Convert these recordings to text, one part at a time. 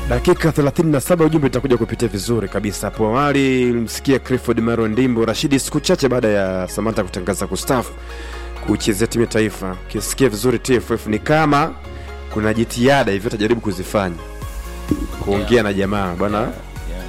dakika 37 ujumbe itakuja kupitia vizuri kabisa hapo awali msikia clifford maro ndimbo rashidi siku chache baada ya samanta kutangaza kustafu kuchezea timu ya taifa ukisikia vizuri tff ni kama kuna jitihada hivyo tajaribu kuzifanya kuongea Yeah. na jamaa bwana Yeah.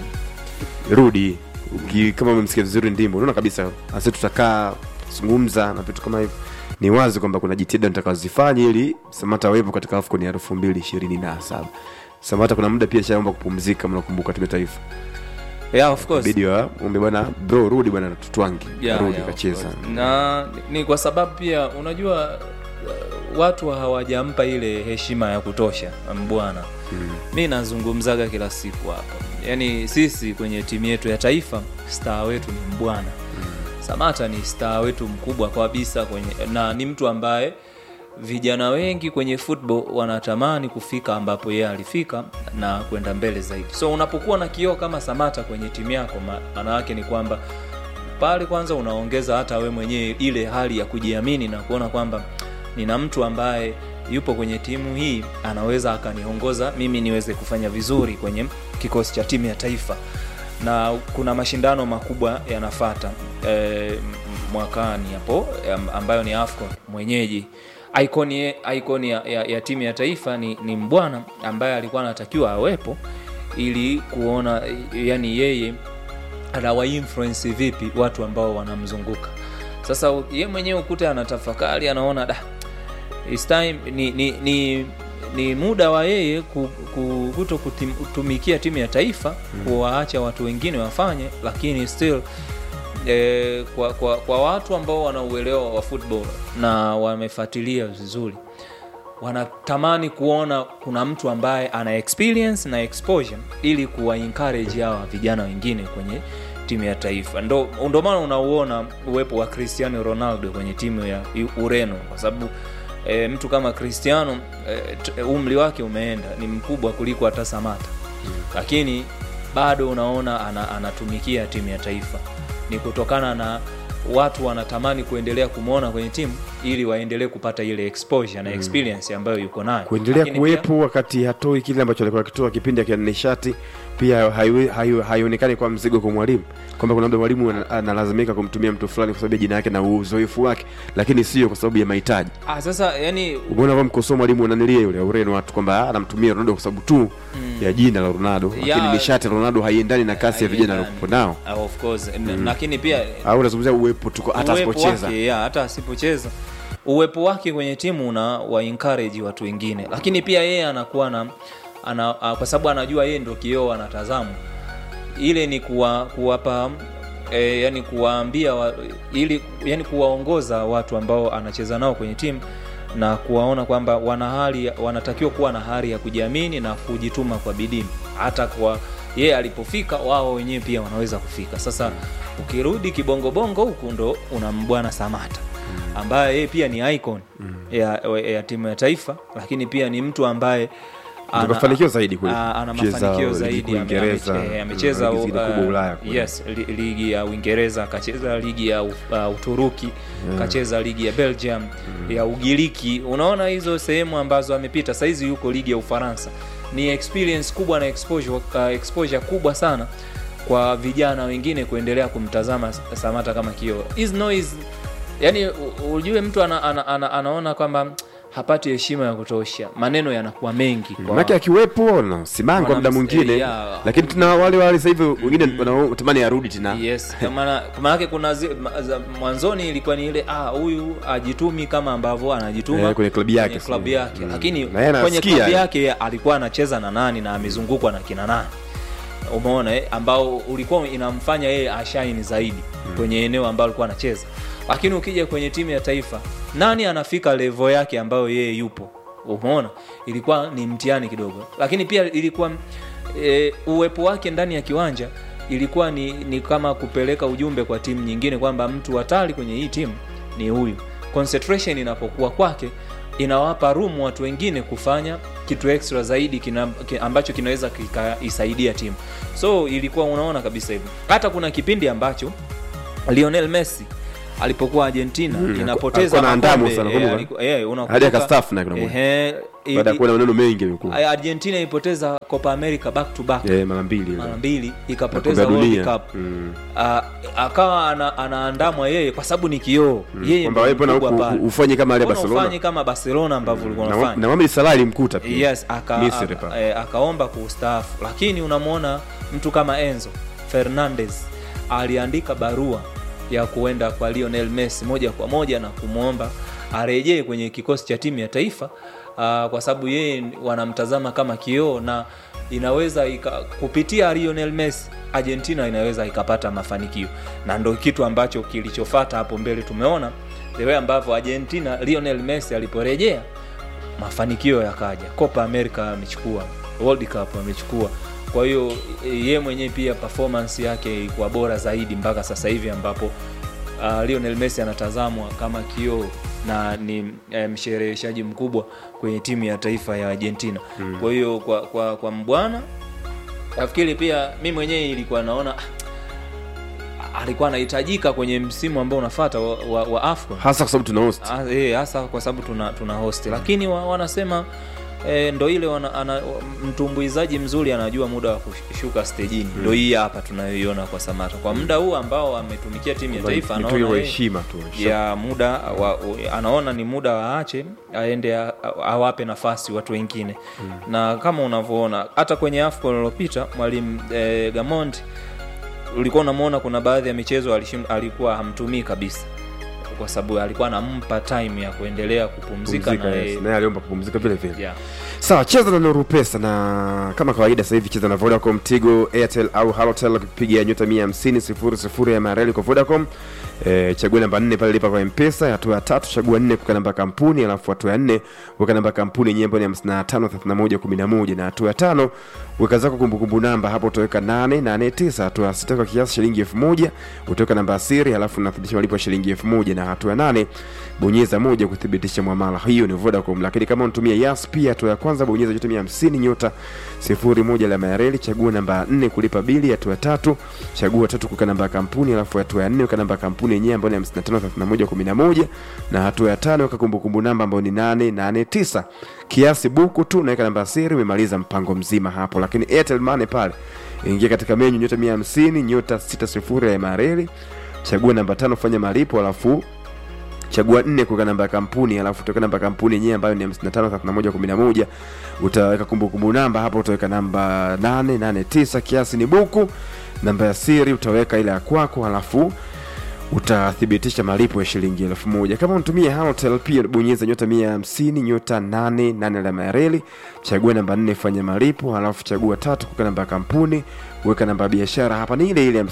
rudi Uki, kama umemsikia vizuri ndimbo unaona kabisa asi tutakaa zungumza na vitu kama hivyo ni wazi kwamba kuna jitihada nitakazifanya ili samata awepo katika afcon ya elfu mbili ishirini na saba samata kuna muda pia shaomba kupumzika mnakumbuka timu ya taifa Yeah, of course. bidi waombe bwana bro rudi bwana tutwangi Yeah, rudi yeah, of kacheza course. na ni kwa sababu pia unajua uh, watu hawajampa ile heshima ya kutosha mbwana Mm. mi nazungumzaga kila siku hapa yaani sisi kwenye timu yetu ya taifa star wetu ni mbwana samata ni star wetu mkubwa kabisa kwenye na ni mtu ambaye vijana wengi kwenye football wanatamani kufika ambapo yeye alifika na kwenda mbele zaidi so unapokuwa na kioo kama samata kwenye timu yako maana yake ni kwamba pale kwanza unaongeza hata we mwenyewe ile hali ya kujiamini na kuona kwamba nina mtu ambaye yupo kwenye timu hii anaweza akaniongoza mimi niweze kufanya vizuri kwenye kikosi cha timu ya taifa na kuna mashindano makubwa yanafata e, mwakani hapo am- ambayo ni afcon mwenyeji icon, icon ya, ya, ya timu ya taifa ni, ni mbwana ambaye alikuwa anatakiwa awepo ili kuona yani yeye anawainfluensi vipi watu ambao wanamzunguka sasa u- ye mwenyewe ukute anatafakari anaona da it's time ni, ni, ni, ni muda wa yeye ku, ku, kuto kutim- kutumikia timu ya taifa mm. kuwaacha watu wengine wafanye lakini still eh, kwa, kwa, kwa watu ambao wana uelewa wa football na wamefuatilia vizuri wanatamani kuona kuna mtu ambaye ana experience na exposure ili kuwa encourage hawa vijana wengine kwenye timu ya taifa ndo, ndo maana unauona uwepo wa cristiano ronaldo kwenye timu ya U- ureno kwa sababu e, mtu kama cristiano e, t- umri wake umeenda ni mkubwa kuliko hata samata lakini bado unaona ana, anatumikia timu ya taifa ni kutokana na watu wanatamani kuendelea kumwona kwenye timu ili waendelee kupata ile exposure na experience ambayo yuko nayo kuendelea Lakini pia- kuwepo wakati hatoi kile ambacho alikuwa akitoa kipindi akiwa na nishati pia haiwe- haio- haionekani kwa mzigo kwa mwalimu kwamba kuna labda mwalimu ana- analazimika kumtumia mtu fulani kwa sababu ya jina yake na uzoefu wake lakini sio kwa sababu ya mahitaji ah, sasa yani umeona kwa mkosoa mwalimu ananilia yule ureno watu kwamba ah, anamtumia ronaldo kwa sababu tu Mm. ya jina la ronaldo lakini Ya- nishati ya ronaldo haiendani na kasi ya vijana haiendani. waliokuwa nao Ah, of course N- lakini pia au unazungumzia uwepo tuko hata uwepo asipocheza wake, ya, hata asipocheza uwepo wake kwenye timu una wa encourage watu wengine lakini pia yeye anakuwa na ana, a, kwa sababu anajua yeye ndo kioo anatazama ile ni kuwa, kuwapa e, yani kuwaambia wa, ili yani kuwaongoza watu ambao anacheza nao kwenye timu na kuwaona kwamba wana hali wanatakiwa kuwa na hali ya kujiamini na kujituma kwa bidii hata kwa yeye alipofika wao wenyewe pia wanaweza kufika sasa ukirudi kibongobongo huku ndo una mbwana samata ambaye yeye pia ni icon ya, ya timu ya taifa lakini pia ni mtu ambaye ana- Mafanikio zaidi kule. a- ana Kucheza mafanikio ligi zaidi kuu ame- Uingereza, ame- eh, amecheza ligi zile uh, kubwa Ulaya kule. yes li, ligi ya uingereza akacheza ligi ya uh, uturuki kacheza ligi ya belgium ya ugiriki unaona hizo sehemu ambazo amepita sahizi yuko ligi ya ufaransa ni experience kubwa na exposure, uh, exposure kubwa sana kwa vijana wengine kuendelea kumtazama samata kama kioo Is no is yani u- ujue mtu ana, ana, ana, anaona kwamba hapati heshima ya kutosha maneno yanakuwa mengi kwa- manake akiwepo na simanga kwa muda Wanams- mwingine eh, yeah. lakini tuna wale wale sasa hivi wengine wanatamani arudi tena yes kwa maana kwa maanake kuna zi, ma, za, mwanzoni ilikuwa ni ile ah huyu ajitumi kama ambavyo anajituma Eh, kwenye klabu yake kwenye klabu sasa. yake Mm. lakini Na yeye kwenye anasikia, klabu eh. yake alikuwa anacheza na nani na amezungukwa na kina nani umeona eh? ambao ulikuwa inamfanya yeye ashaini zaidi kwenye eneo ambalo alikuwa anacheza lakini ukija kwenye timu ya taifa nani anafika levo yake ambayo yeye yupo umeona ilikuwa ni mtihani kidogo lakini pia ilikuwa e, uwepo wake ndani ya kiwanja ilikuwa ni, ni kama kupeleka ujumbe kwa timu nyingine kwamba mtu hatari kwenye hii timu ni huyu concentration inapokuwa kwake inawapa room watu wengine kufanya kitu extra zaidi kina, ki- ambacho kinaweza kikaisaidia timu so ilikuwa unaona kabisa hivyo hata kuna kipindi ambacho lionel messi alipokuwa argentina Mm, inapoteza alikuwa na andamu makombe, sana, eh, kumbuka? aliku- eh, unakumbuka? Hadi akastaafu na kuna muda. Ehe, i- baada ya i- kuwa na maneno mengi yamekuwa argentina ilipoteza copa america back to back eh, mara mbili mara ile. mbili Na ikapoteza kombe la world dunia. cup Mm. Ah, akawa ana, anaandamwa yeye kwa sababu ni kioo yeye kwamba ndio wewe mbona mkubwa huku pale. ufanye kama ile Mbona Barcelona ufanye kama barcelona ambavyo ulikuwa na, unafanya na Mohamed Salah ilimkuta pia yes aka, Misri aka, pale. eh, akaomba kustaafu lakini unamwona mtu kama enzo fernandez aliandika barua ya kuenda kwa lionel messi moja kwa moja na kumwomba arejee kwenye kikosi cha timu ya taifa uh, kwa sababu yeye wanamtazama kama kioo na inaweza ika, kupitia lionel messi argentina inaweza ikapata mafanikio na ndo kitu ambacho kilichofata hapo mbele tumeona the way ambavyo argentina lionel messi aliporejea mafanikio yakaja copa america amechukua world cup amechukua kwa hiyo e, ye mwenyewe pia performance yake ilikuwa bora zaidi mpaka sasa hivi ambapo uh, lionel messi anatazamwa kama kioo na ni eh, mshereheshaji mkubwa kwenye timu ya taifa ya argentina mm. kwa hiyo kwa, kwa, kwa mbwana nafikiri pia mi mwenyewe ilikuwa naona ah, alikuwa anahitajika kwenye msimu ambao unafata wa, wa, wa afcon hasa kwa sababu tuna host Ah, eh, hasa kwa sababu tuna, tuna host lakini wa, wanasema eh, ndo ile wana, ana, mtumbuizaji mzuri anajua muda wa kushuka stejini ndo hii hapa tunayoiona kwa samata kwa muda huu ambao ametumikia timu ya taifa Ni tu anaona wa yeye- heshima tu ya muda wa, anaona ni muda waache aende a- a- awape nafasi watu wengine mm. na kama unavyoona hata kwenye afcon iliyopita mwalimu eh, gamond ulikuwa unamwona kuna baadhi ya michezo alishim, alikuwa hamtumii kabisa kwa sababu alikuwa anampa time ya kuendelea kupumzika Pumzika, na yes. yeye- naye aliomba kupumzika vile vile yeah. sawa cheza na Nuru Pesa na kama kawaida sasa hivi cheza na Vodacom, Tigo, Airtel au Halotel ukipiga nyota 150 sifuri sifuri ya mareli kwa Vodacom. E, chagua namba 4 pale lipa kwa M-Pesa, hatua ya tatu chagua 4 kuweka namba ya kampuni, alafu hatua ya 4 weka namba ya kampuni yenyewe ambayo ni 55 31 11 na hatua ya tano weka zako kumbukumbu namba, hapo utaweka 889. Hatua ya sita kwa kiasi shilingi 1000 utaweka namba ya siri, alafu unathibitisha malipo ya shilingi 1000 na hatua ya nane bonyeza moja kuthibitisha mwamala. Hiyo ni Vodacom, lakini kama unatumia Yas pia, hatua ya kwanza bonyeza nyota 150 nyota 01 alama ya reli, chagua namba 4 kulipa bili. Hatua ya tatu chagua tatu kuweka namba ya kampuni, alafu hatua ya 4 weka namba ya kampuni yenyewe ambayo ni 55 31 11 na hatua ya tano weka kumbukumbu namba ambayo ni 889 kiasi buku tu, naweka namba ya siri, umemaliza mpango mzima hapo. Lakini Airtel Money pale ingia katika menyu nyota 150 nyota 60 alama ya reli, chagua namba tano fanya malipo, alafu chagua nne kuweka namba ya kampuni alafu utaweka namba ya kampuni yenyewe ambayo ni 553111 utaweka kumbukumbu namba hapo utaweka namba 889 kiasi ni buku namba ya siri utaweka ile ya kwako alafu utathibitisha malipo ya shilingi elfu moja kama unatumia Halotel pia bonyeza nyota 150 nyota 88 alama ya reli chagua namba 4 fanya malipo alafu chagua tatu kuweka namba ya kampuni weka namba ya biashara hapa ni ile ile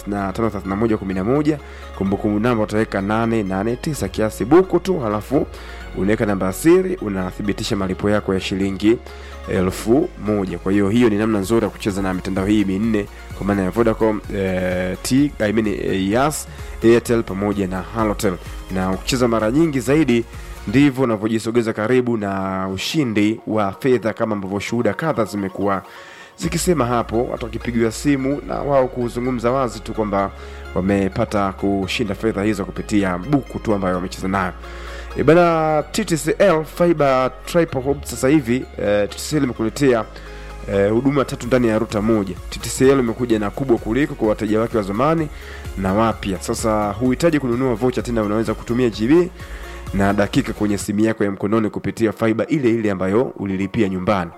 553111 kumbukumbu namba utaweka 889 kiasi buku tu halafu unaweka namba ya siri unathibitisha malipo yako ya shilingi elfu moja kwa hiyo hiyo ni namna nzuri ya kucheza na mitandao hii minne kwa maana ya vodacom eh, t I mean, eh, yas airtel pamoja na halotel na ukicheza mara nyingi zaidi ndivyo unavyojisogeza karibu na ushindi wa fedha kama ambavyo shuhuda kadha zimekuwa zikisema hapo hata wakipigiwa simu na wao kuzungumza wazi tu kwamba wamepata kushinda fedha hizo kupitia buku tu ambayo wamecheza nayo e bana ttcl fiber triple hub sasa hivi eh, ttcl imekuletea eh, huduma tatu ndani ya ruta moja ttcl imekuja na kubwa kuliko kwa wateja wake wa zamani na wapya sasa huhitaji kununua vocha tena unaweza kutumia gb na dakika kwenye simu yako ya mkononi kupitia fiber ile ile ambayo ulilipia nyumbani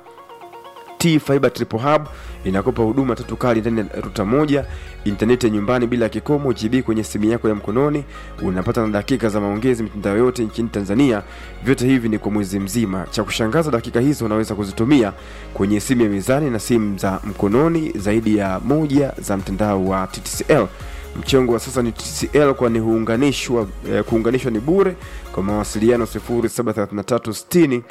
T Fiber Triple Hub inakopa huduma tatu kali ndani ya ruta moja, intaneti ya nyumbani bila kikomo, GB kwenye simu yako ya mkononi, unapata na dakika za maongezi mitandao yote nchini Tanzania. Vyote hivi ni kwa mwezi mzima. Cha kushangaza, dakika hizo unaweza kuzitumia kwenye simu ya mezani na simu za mkononi zaidi ya moja za mtandao wa TTCL. Mchongo wa sasa ni TCL kwani huunganishwa eh, kuunganishwa ni bure. Kwa mawasiliano 073360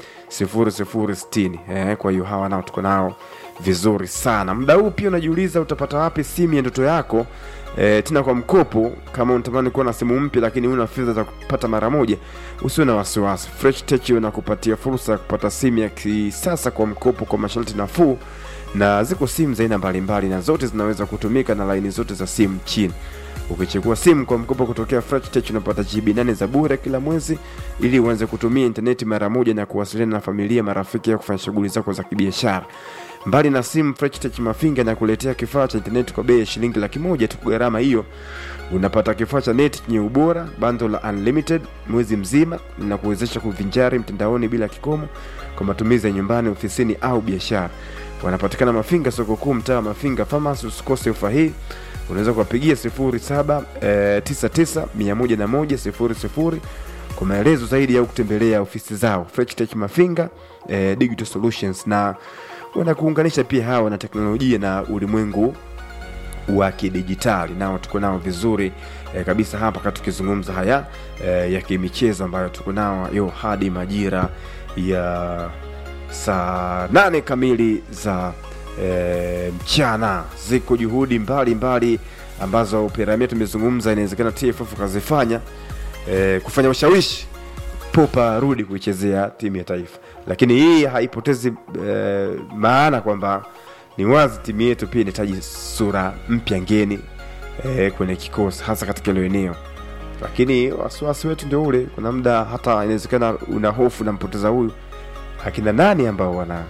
0060. Eh, kwa hiyo hawa nao tuko nao vizuri sana. Muda huu pia unajiuliza utapata wapi simu ya ndoto yako eh, tena kwa mkopo. Kama unatamani kuwa na simu mpya lakini una fedha za kupata mara moja, usiwe na wasiwasi. Fresh Tech inakupatia fursa ya kupata simu ya kisasa kwa mkopo kwa masharti nafuu na ziko simu za aina mbalimbali na zote zinaweza kutumika na laini zote za simu nchini ukichukua simu kwa mkopo kutokea Freshtech unapata GB 8 za bure kila mwezi ili uanze kutumia intaneti mara moja na kuwasiliana na familia marafiki ya kufanya shughuli zako za kibiashara mbali na simu Freshtech Mafinga na kuletea kifaa cha intaneti kwa bei ya shilingi laki moja tu gharama hiyo unapata kifaa cha neti chenye ubora bando la unlimited mwezi mzima na kuwezesha kuvinjari mtandaoni bila kikomo kwa matumizi ya nyumbani ofisini au biashara wanapatikana mafinga soko kuu mtaa wa mafinga farmers usikose ofa hii unaweza kuwapigia 0799 kwa maelezo zaidi au kutembelea ofisi zao Freshtech mafinga eh, digital solutions na wanakuunganisha pia hawa na teknolojia na ulimwengu wa kidijitali nao tuko nao vizuri eh, kabisa hapa kati tukizungumza haya eh, ya kimichezo ambayo tuko nao yo hadi majira ya saa nane kamili za eh, mchana ziko juhudi mbalimbali mbali ambazo piramia tumezungumza inawezekana tff kazifanya eh, kufanya ushawishi popa arudi kuichezea timu ya taifa lakini hii haipotezi eh, maana kwamba ni wazi timu yetu pia inahitaji sura mpya ngeni eh, kwenye kikosi hasa katika hilo eneo lakini wasiwasi wetu ndio ule kuna muda hata inawezekana una hofu nampoteza huyu akina nani ambao wana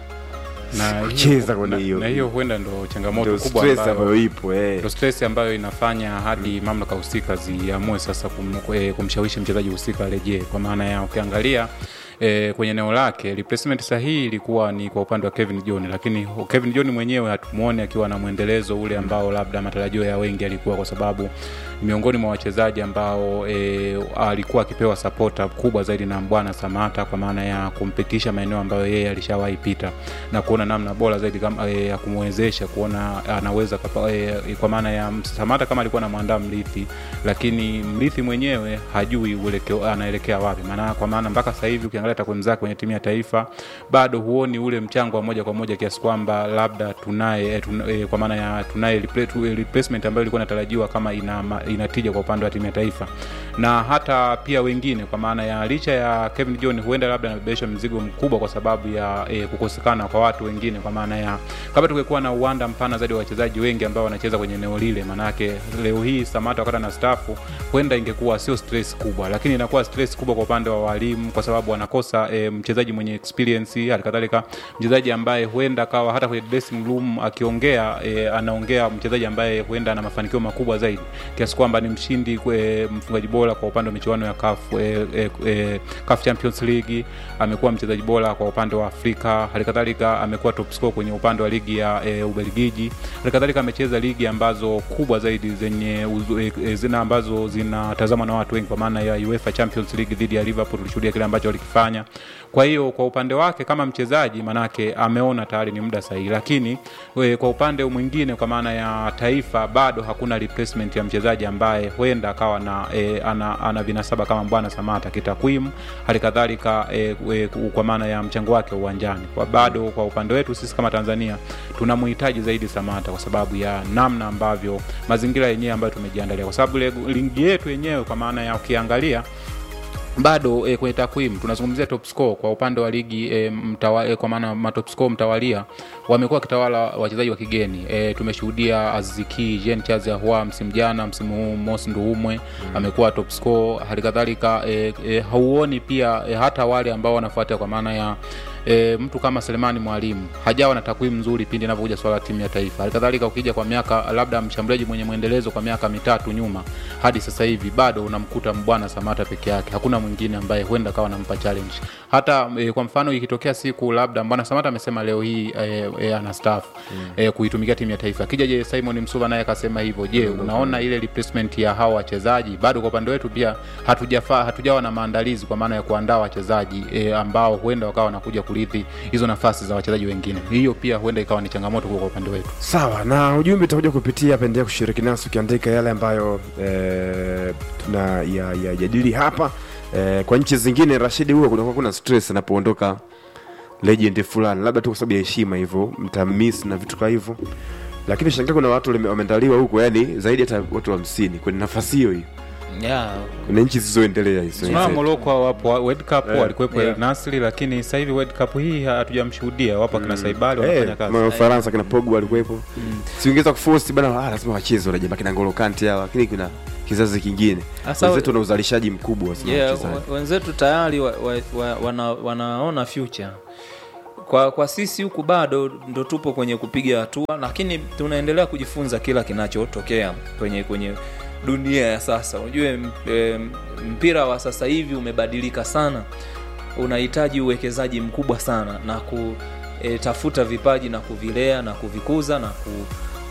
na kucheza hiyo- kwenye na- hiyo na hiyo huenda ndo changamoto ndio kubwa stress ambayo ambayo ipo eh. ndo stress ambayo inafanya hadi mamlaka husika ziamue sasa kum, eh, kumshawishi mchezaji husika arejee kwa maana ya ukiangalia E, kwenye eneo lake replacement sahihi ilikuwa ni kwa upande wa Kevin John, lakini Kevin John mwenyewe hatumuone akiwa na mwendelezo ule ambao labda matarajio ya wengi alikuwa, kwa sababu miongoni mwa wachezaji ambao e, alikuwa akipewa sapota kubwa zaidi na Mbwana Samata kwa maana ya kumpitisha maeneo ambayo yeye alishawahi pita na kuona namna bora zaidi kama, e, ya kumwezesha kuona anaweza kapa, e, kwa maana ya Samata kama alikuwa anamwandaa mrithi, lakini mrithi mwenyewe hajui uelekeo anaelekea wapi, maana kwa maana mpaka sasa hivi ukiangalia takwimu zake kwenye timu ya taifa bado huoni ule mchango wa moja kwa moja kiasi kwamba labda tunaye e, tuna, e, kwa maana ya tunaye repla- tu- replacement ambayo ilikuwa inatarajiwa kama ina, ma- inatija kwa upande wa timu ya taifa na hata pia wengine kwa maana ya licha ya Kevin John huenda labda anabebesha mzigo mkubwa kwa sababu ya e, kukosekana kwa watu wengine kwa maana ya kama tungekuwa na uwanda mpana zaidi wa wachezaji wengi ambao wanacheza kwenye eneo lile maanake leo hii Samata wakati na stafu huenda ingekuwa sio stress kubwa lakini inakuwa stress kubwa kwa upande wa walimu kwa sababu wanakosa e, mchezaji mwenye experience halikadhalika mchezaji ambaye huenda akawa hata kwenye dressing room akiongea e, anaongea mchezaji ambaye huenda ana mafanikio makubwa zaidi kiasi kwamba ni mshindi e, mfungaji bora kwa upande wa michuano ya CAF e, e, e, CAF Champions League amekuwa mchezaji bora kwa upande wa Afrika halikadhalika amekuwa top scorer kwenye upande wa ligi ya e, Ubelgiji halikadhalika amecheza ligi ambazo kubwa zaidi zenye uzu, e, e, zina ambazo zinatazamwa na watu wengi kwa maana ya UEFA Champions League dhidi ya Liverpool tulishuhudia kile ambacho walikifanya kwa hiyo kwa upande wake kama mchezaji manake ameona tayari ni muda sahihi lakini we, kwa upande mwingine kwa maana ya taifa bado hakuna replacement ya mchezaji ambaye huenda akawa na e, ana, ana vinasaba kama Mbwana Samata kitakwimu hali kadhalika e, e, kwa maana ya mchango wake uwanjani kwa bado kwa upande wetu sisi kama Tanzania tunamhitaji zaidi Samata kwa sababu ya namna ambavyo mazingira yenyewe ambayo tumejiandalia kwa sababu ile ligi yetu yenyewe kwa maana ya ukiangalia bado e, kwenye takwimu tunazungumzia top score kwa upande wa ligi e, mtawa, e, kwa maana matop score mtawalia wamekuwa wakitawala wachezaji wa kigeni e, tumeshuhudia Aziziki Jean Charles Ahoua msimu jana, msimu huu Mos Nduumwe mm. amekuwa top score. Hali kadhalika e, e, hauoni pia e, hata wale ambao wanafuata kwa maana ya e, mtu kama Selemani Mwalimu hajawa na takwimu nzuri pindi inapokuja swala la timu ya taifa. Halikadhalika ukija kwa miaka labda mshambuliaji mwenye mwendelezo kwa miaka mitatu nyuma hadi sasa hivi bado unamkuta Mbwana Samata peke yake, hakuna mwingine ambaye huenda kawa nampa challenge. Hata e, kwa mfano ikitokea siku labda Mbwana Samata amesema leo hii e, e, ana staff mm. e, kuitumikia timu ya taifa, akija je Simon Msuva naye akasema hivyo, je, mm. unaona ile replacement ya hawa wachezaji bado kwa upande wetu pia hatujafaa hatujawa na maandalizi kwa maana ya kuandaa wachezaji e, ambao huenda wakawa wanakuja kurithi hizo nafasi za wachezaji wengine. Hiyo pia huenda ikawa ni changamoto kwa upande wetu. sawa na ujumbe utakuja kupitia hapa endelea kushiriki nasi ukiandika yale ambayo e, tuna ya, ya jadili hapa e, kwa nchi zingine rashidi huwa kunakuwa kuna stress anapoondoka legend fulani labda tu kwa sababu ya heshima hivyo mtamis na vitu kama hivyo lakini shangaa kuna watu wame- wameandaliwa huko yani zaidi hata watu hamsini kwenye nafasi hiyo hiyo yeah. kuna nchi zilizoendelea hizo Tunaona wenzetu. Morocco wapo World Cup Eh, walikuwepo yeah. El Nasri, lakini sasa hivi World Cup hii hatujamshuhudia. Wapo akina Saibali Eh, wanafanya kazi. ma- Ufaransa kina Pogba walikuwepo siongeza kuforce bana ah, lazima wacheze wale jamaa kina Ngolo Kante hawa lakini kuna kizazi kingine Sasa- wenzetu wana uzalishaji mkubwa sana yeah, wachezaji. wa- wenzetu tayari wa, wa, wa, wana, wanaona future kwa kwa sisi huku bado ndo tupo kwenye kupiga hatua lakini tunaendelea kujifunza kila kinachotokea kwenye kwenye dunia ya sasa unajue m- em, mpira wa sasa hivi umebadilika sana unahitaji uwekezaji mkubwa sana na kutafuta vipaji na kuvilea na kuvikuza na ku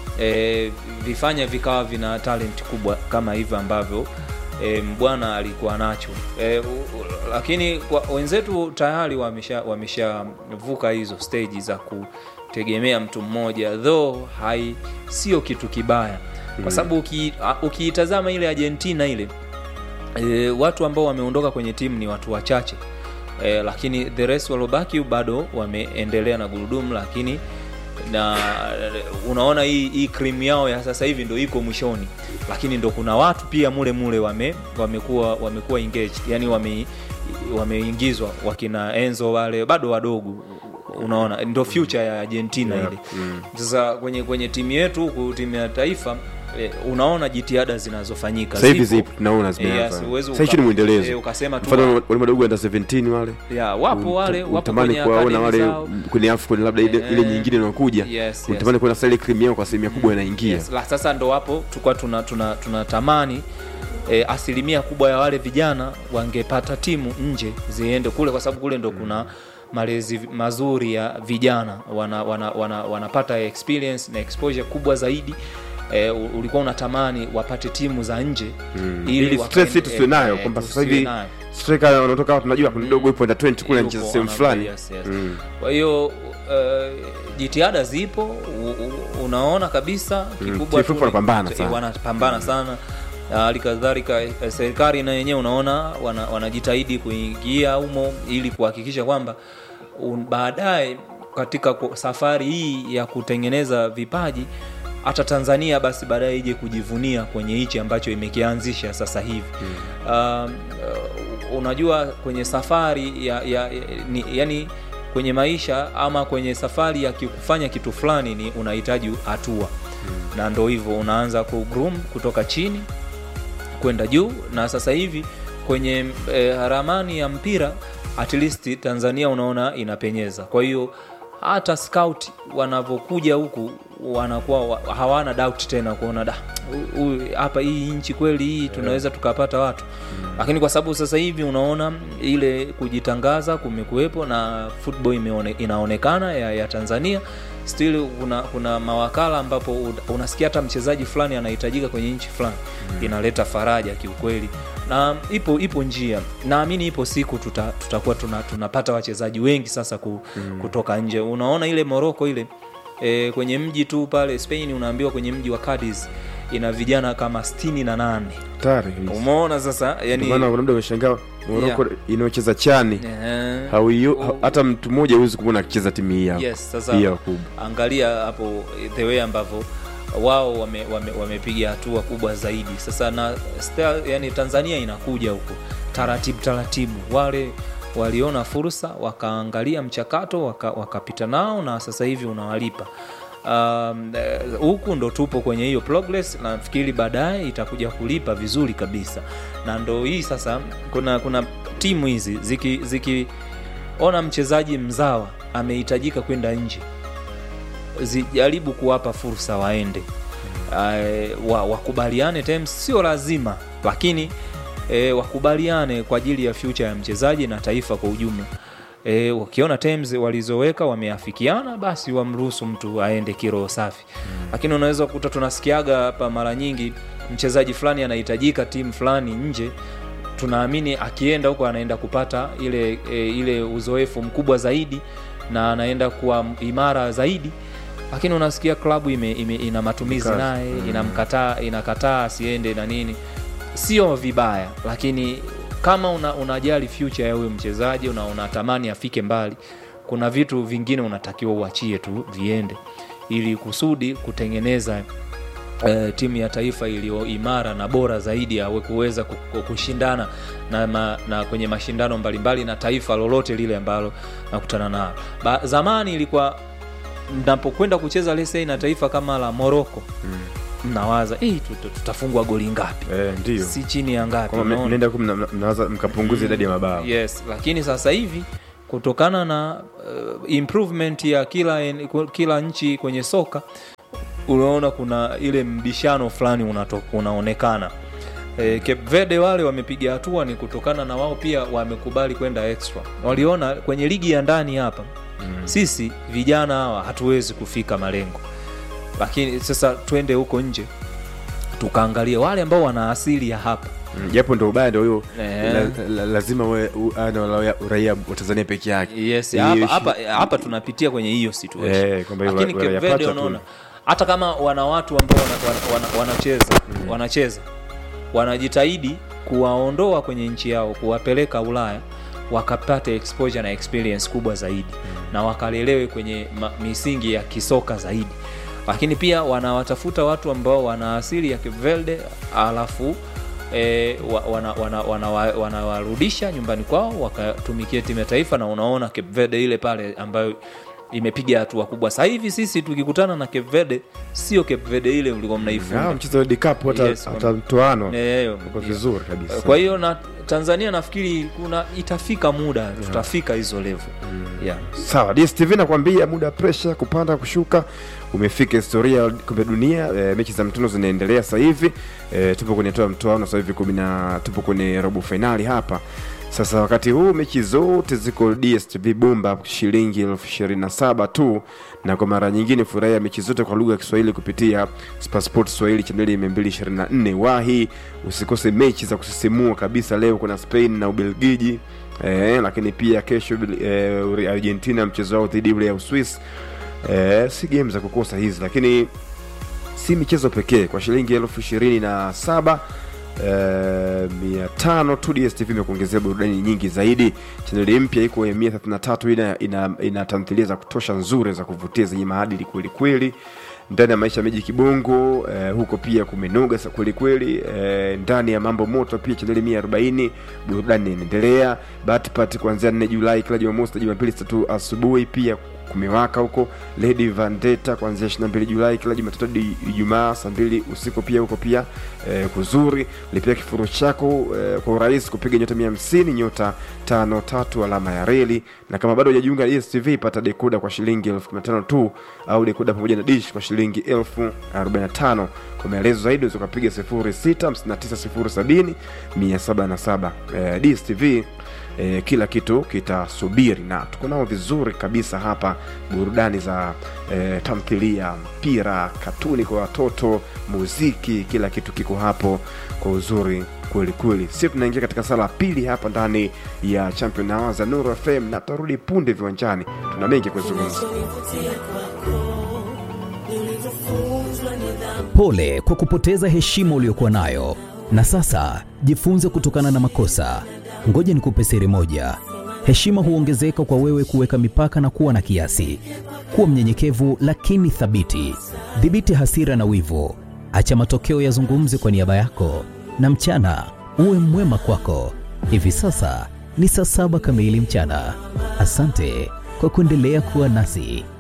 e, vifanya vikawa vina talent kubwa kama hivyo ambavyo e, mbwana alikuwa nacho e, u, u, lakini kwa, wenzetu tayari wamesha wameshavuka hizo stage za kutegemea mtu mmoja though hai sio kitu kibaya kwa sababu uki- a- ukiitazama ile argentina ile e, watu ambao wameondoka kwenye timu ni watu wachache e, lakini the rest waliobaki bado wameendelea na gurudumu lakini na unaona hii, hii krimu yao ya sasa hivi ndo iko mwishoni lakini ndo kuna watu pia mule mule wame wamekuwa wamekuwa engaged yani wame wameingizwa wakina enzo wale bado wadogo unaona ndo future ya argentina Yeah, ile mm. sasa kwenye kwenye timu yetu huku timu ya taifa eh, unaona jitihada zinazofanyika sasa hivi zipo. zipo tunaona Eh, zimeanza yes, huwezi sasa hichi uka- ni mwendelezo eh, ukasema tu mfano wale madogo under 17 wale ya wapo wale wapo utamani kwenye kuwaona academy wale zao. kwenye afcon labda ile, Eh, ile nyingine inayokuja yes, yes. utamani kuona sasa ile cream yao kwa asilimia kubwa inaingia Yes, la, sasa ndo hapo tulikuwa tuna, tuna, tuna tamani e, asilimia kubwa ya wale vijana wangepata timu nje ziende kule kwa sababu kule ndo kuna malezi mazuri ya vijana wana, wana, wana, wanapata experience na exposure kubwa zaidi e, ulikuwa unatamani wapate timu za nje Mm. ili ili wakaende- stress hii tusiwe nayo eh, kwamba sasa tusiwe hivi nayo. striker wanaotoka hapa tunajua kuna dogo ipo under 20 kule Yupo, anacheza sehemu ana- fulani yes, yes. Mm. kwa hiyo uh, jitihada zipo u, u, unaona kabisa kikubwa TFF tu- wanapambana eh, sana. wanapambana sana Na hali kadhalika eh, serikali na yenyewe unaona wana- wanajitahidi kuingia humo ili kuhakikisha kwamba un- baadaye katika ku- safari hii ya kutengeneza vipaji hata tanzania basi baadaye ije kujivunia kwenye hichi ambacho imekianzisha sasa hivi um, uh, unajua kwenye safari ya, ya, ya ni, yani kwenye maisha ama kwenye safari ya ki- kufanya kitu fulani ni unahitaji hatua na ndo hivyo unaanza kugroom kutoka chini kwenda juu na sasa hivi kwenye e, ramani ya mpira at least tanzania unaona inapenyeza kwa hiyo hata scout wanavyokuja huku wanakuwa wa- hawana doubt tena kuona da hu- huyu- hapa hii nchi kweli hii tunaweza tukapata watu lakini kwa sababu sasa hivi unaona ile kujitangaza kumekuwepo na football imeone, inaonekana ya, ya tanzania still kuna, kuna mawakala ambapo una- unasikia hata mchezaji fulani anahitajika kwenye nchi fulani inaleta faraja kiukweli na ipo ipo njia naamini ipo siku tuta, tutakuwa tuna, tunapata wachezaji wengi sasa ku, kutoka nje unaona ile moroko ile e, kwenye mji tu pale spain unaambiwa kwenye mji wa Cadiz ina vijana kama sitini na nane hatari kabisa. umeona sasa Ndio yani maana kuna muda umeshangaa Morocco inayocheza chani Ehe. hauio- Oh. ha- hata mtu mmoja huwezi kumwona akicheza timu hii hapa yes sasa hii hapa kubwa angalia hapo the way ambavyo wao wamepiga wame, wamepiga hatua kubwa zaidi sasa na still, yani tanzania inakuja huko taratibu taratibu wale waliona fursa wakaangalia mchakato waka- wakapita nao na sasa hivi unawalipa Um, eh, huku ndo tupo kwenye hiyo progress na nafikiri baadaye itakuja kulipa vizuri kabisa na ndo hii sasa kuna kuna timu hizi zikiona ziki ona mchezaji mzawa amehitajika kwenda nje zijaribu kuwapa fursa waende uh, wa, wakubaliane terms sio lazima lakini e, wakubaliane kwa ajili ya future ya mchezaji na taifa kwa ujumla e, wakiona terms walizoweka wameafikiana basi wamruhusu mtu aende kiroho safi mm. lakini unaweza kukuta tunasikiaga hapa mara nyingi mchezaji fulani anahitajika timu fulani nje tunaamini akienda huko anaenda kupata ile e, ile uzoefu mkubwa zaidi na anaenda kuwa imara zaidi lakini unasikia klabu ime, ime, ina matumizi Kazi. naye Mm. inamkataa inakataa asiende na nini sio vibaya lakini kama una, unajali future ya huyo mchezaji una unatamani afike mbali kuna vitu vingine unatakiwa uachie tu viende ili kusudi kutengeneza eh, timu ya taifa iliyo imara na bora zaidi ya kuweza ku- ku- kushindana na, ma, na kwenye mashindano mbalimbali na taifa lolote lile ambalo nakutana nalo Ba- zamani ilikuwa napokwenda kucheza lesei na taifa kama la moroko mnawaza "Eh, tuta- tutafungwa goli ngapi eh, ndio si chini ya ngapi kwamba unaona? mnaenda huku mna- mnawaza mkapunguza idadi ya mabao yes lakini sasa hivi kutokana na uh, improvement ya kila, en- kila nchi kwenye soka unaona kuna ile mbishano fulani unato- unaonekana e, Cape Verde wale wamepiga hatua ni kutokana na wao pia wamekubali kwenda extra waliona kwenye ligi ya ndani hapa mm. sisi vijana hawa hatuwezi kufika malengo lakini sasa twende huko nje tukaangalia wale ambao wana asili ya hapa Mm, japo ndo ubaya ndo huyo Eh. la, la, lazima we u- ana uraia- uraia wa tanzania peke yake yes Hiyo hapa ishi- hapa hapa tunapitia kwenye hiyo situation Eh, kwamba hiyo lakini wa- Cape wanayapata Verde tu. unaona hata kama wana watu ambao wana, wana, wana, wanacheza wanacheza wanajitahidi kuwaondoa kwenye nchi yao kuwapeleka ulaya wakapate exposure na experience kubwa zaidi na wakalelewe kwenye ma, misingi ya kisoka zaidi lakini pia wanawatafuta watu ambao wana asili ya Cape Verde alafu e, wa, wana, wana, wana, wanawarudisha nyumbani kwao wakatumikia timu ya taifa na unaona Cape Verde ile pale ambayo imepiga hatua kubwa sasa hivi sisi tukikutana na Cape Verde sio Cape Verde ile mlikuwa Ah, mnaifunga mchezo wa World Cup hata Yes, hata mtoano Eh, uko vizuri kabisa kwa hiyo na Tanzania nafikiri kuna itafika muda tutafika hizo level yeah. sawa dstv nakwambia muda wa presha kupanda kushuka umefika historia ya kombe la dunia e, mechi za mtono zinaendelea sasa hivi e, tupo kwenye toa mtoano sasa hivi kumi na tupo kwenye robo fainali hapa sasa wakati huu mechi zote ziko dstv bumba shilingi elfu ishirini na saba tu na kwa mara nyingine furahia mechi zote kwa lugha ya kiswahili kupitia spasport swahili chaneli 224 wahi usikose mechi za kusisimua kabisa leo kuna spain na ubelgiji eh, lakini pia kesho eh, argentina mchezo wao dhidi ule ya uswis eh, si game za kukosa hizi lakini si michezo pekee kwa shilingi elfu ishirini na saba eh, mia tano tu dstv imekuongezea burudani nyingi zaidi chaneli mpya iko ya mia thelathini na tatu ina, ina, ina tamthilia za kutosha nzuri za kuvutia zenye maadili kweli kweli ndani ya maisha ya miji kibongo eh, huko pia kumenoga sa- kweli kweli eh, ndani ya mambo moto pia chaneli mia arobaini burudani inaendelea batpat kuanzia nne julai kila jumamosi na jumapili saa tatu asubuhi pia kumewaka huko lady vandeta kuanzia 22 julai kila jumatatu hadi ijumaa saa mbili usiku pia huko pia eh, kuzuri lipia kifuru chako eh, kwa urahisi kupiga nyota 150 nyota tano tatu alama ya reli na kama bado hujajiunga na dstv pata dekoda kwa shilingi elfu kumi na tano tu au dekoda pamoja na dish kwa shilingi elfu arobaini na tano kwa maelezo zaidi unaweza ukapiga 065907 177 eh, dstv eh, kila kitu kitasubiri na tuko nao vizuri kabisa hapa burudani za eh, tamthilia mpira katuni kwa watoto muziki kila kitu kiko hapo kwa uzuri kweli kweli sio tunaingia katika sala ya pili hapa ndani ya champion hour za nuru fm na tutarudi punde viwanjani tuna mengi kuzungumza Pole kwa kupoteza heshima uliyokuwa nayo, na sasa jifunze kutokana na makosa. Ngoja nikupe siri moja: heshima huongezeka kwa wewe kuweka mipaka na kuwa na kiasi. Kuwa mnyenyekevu lakini thabiti. Dhibiti hasira na wivu, acha matokeo yazungumze kwa niaba yako, na mchana uwe mwema kwako. Hivi sasa ni saa saba kamili mchana. Asante kwa kuendelea kuwa nasi.